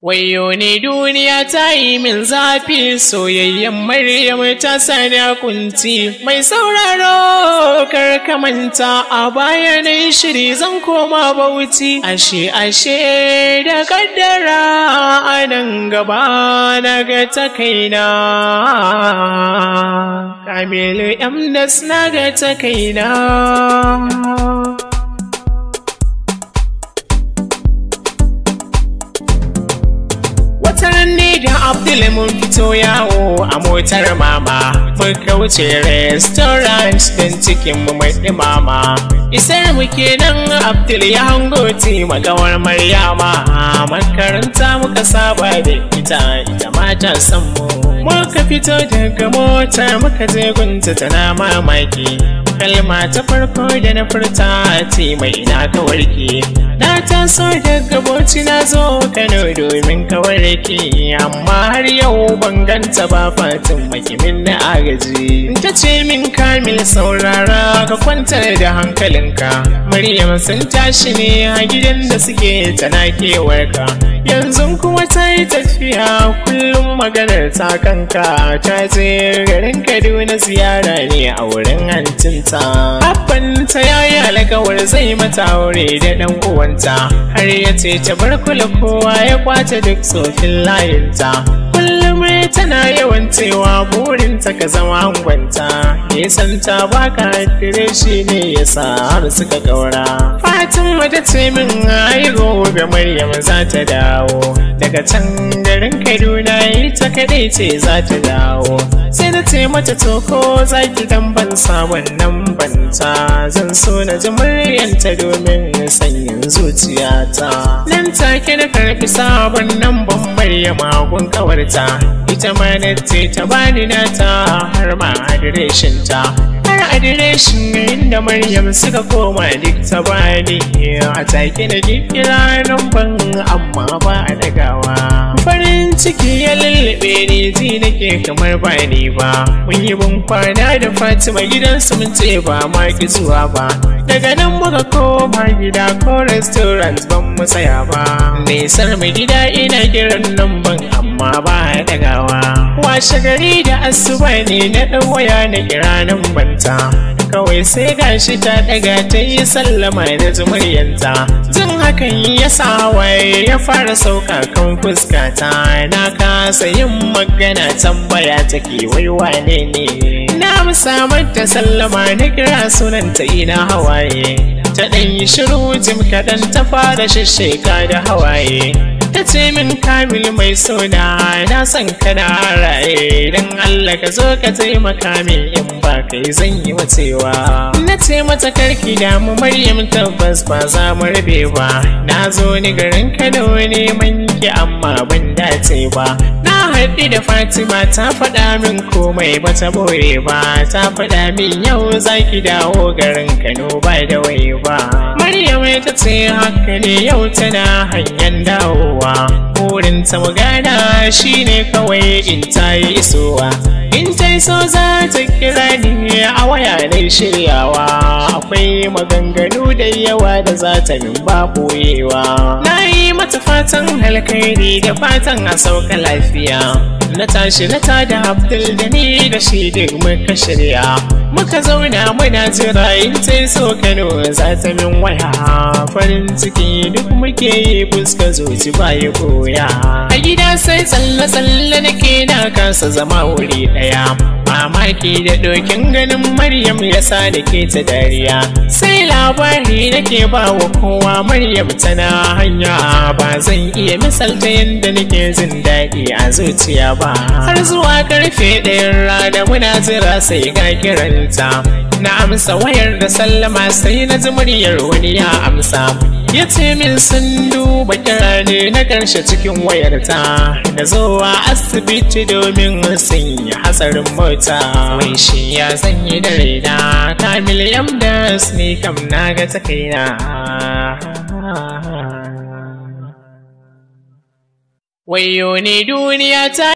Wayo ne duniya ta yi min zafi soyayyen Maryam ta sani kunci mai sauraro kar ka manta a baya na shiri zan koma bauchi ashe ashe da kaddara a nan gaba na ga ta kaina Kamilu Amdas na ga ta kaina Wataran ne da Abdul mun fito yawo a motar mama muka wuce restaurant don cikin mu mai ɗimama. Isar mu kenan Abdul ya hango ti magawar Maryama makaranta muka saba da ita ita ma ta san mu. Muka fito daga mota muka je gunta tana mamaki. Kalma ta farko da na furta ti mai ina ka warke. Na taso daga boci na zo Kano domin ka warke amma har yau ban ganta ba fatin makimin na agaji. Ta ce min kamil saurara ka kwantar da hankalinka. Maryam sun tashi ne a gidan da suke tana kewarka. Yanzu kuma ta yi tafiya kullum maganar ta kanka ta je garin Kaduna ziyara ne a wurin hancinta. Abban ta yayi alkawar zai mata aure da ɗan uwanta har ya ce ta bar kula kowa ya kwace duk tsofin layinta. Kullum tana yawan cewa burinta ka zama angwanta ya san ta baka dire shi ne ya sa har suka gaura. Fatima ta ce min ai gobe Maryam za ta dawo daga can garin Kaduna ita kadai ce za ta dawo. Sai na ce mata to ko za ki dan ban sabon nan banta zan so na ji muryanta domin sanyin zuciyata. Nan take na karfi sabon nan ban Maryama gun kawarta ita ma na ce ta bani nata har ma adireshin ta. Har adireshin inda Maryam suka koma duk ta bani a take na kira nan ban amma ba a dagawa. Farin ciki ya lullube ni ji nake kamar ba ni ba. Mun yi bin kwana da Fatima gidansu mun ce ba ma ki zuwa ba. Daga nan muka koma gida ko restaurant ban mu tsaya ba. Nesar mu gida ina kiran nan ban amma ba a dagawa. Washe gari da asuba ne na ɗan waya na kira nan banta. Kawai sai gashi ta ɗaga ta yi sallama da jumuryanta. Jin hakan ya sa waye ya fara sauka kan fuskata. Na kasa yin magana tambaya take wai wane ne. Na musamman ta sallama na kira sunanta ina hawaye. Ta ɗan yi shiru jim kaɗan ta fara shisheka da hawaye. ta ce min kamil mai suna na san kana raye don Allah ka zo ka taimaka min in ba kai zan yi wacewa na ce mata karki damu Maryam tabbas ba za mu rabe ba na zo ni garin Kano neman ki amma ban dace ba na haɗu da Fatima ta faɗa min komai ba ta boye ba ta faɗa min yau za ki dawo garin Kano ba da wai ba Maryam ta ce haka ne yau tana hanyar dawowa burinta magana shine kawai in ta yi isowa in ta so za ta kira ni a waya na shiryawa akwai maganganu da yawa da za ta min ba boyewa na yi mata fatan alkhairi da fatan a sauka lafiya na tashi na tada abdul da ni da shi duk muka shirya muka zauna muna jira in ta so kano za ta min waya farin ciki duk muke yi fuska zuci ba ya koya a gida sai tsalle-tsalle nake na kasa zama wuri daya mamaki da dokin ganin maryam ya sa da ke ta dariya sai labari nake ba wa kowa maryam tana hanya ba zan iya misalta yadda nake jin daɗi a zuciya ba har zuwa karfe ɗayan rana muna jira sai ga kiranta na amsa wayar da sallama sai na ji muryar wani ya amsa ya ce min sun duba kira ne na karshe cikin wayarta da zuwa asibiti domin sanya hatsarin mota wai shi ya zanyi da raina kamil yamdas ne kam na ga ta kaina wayo ne duniya ta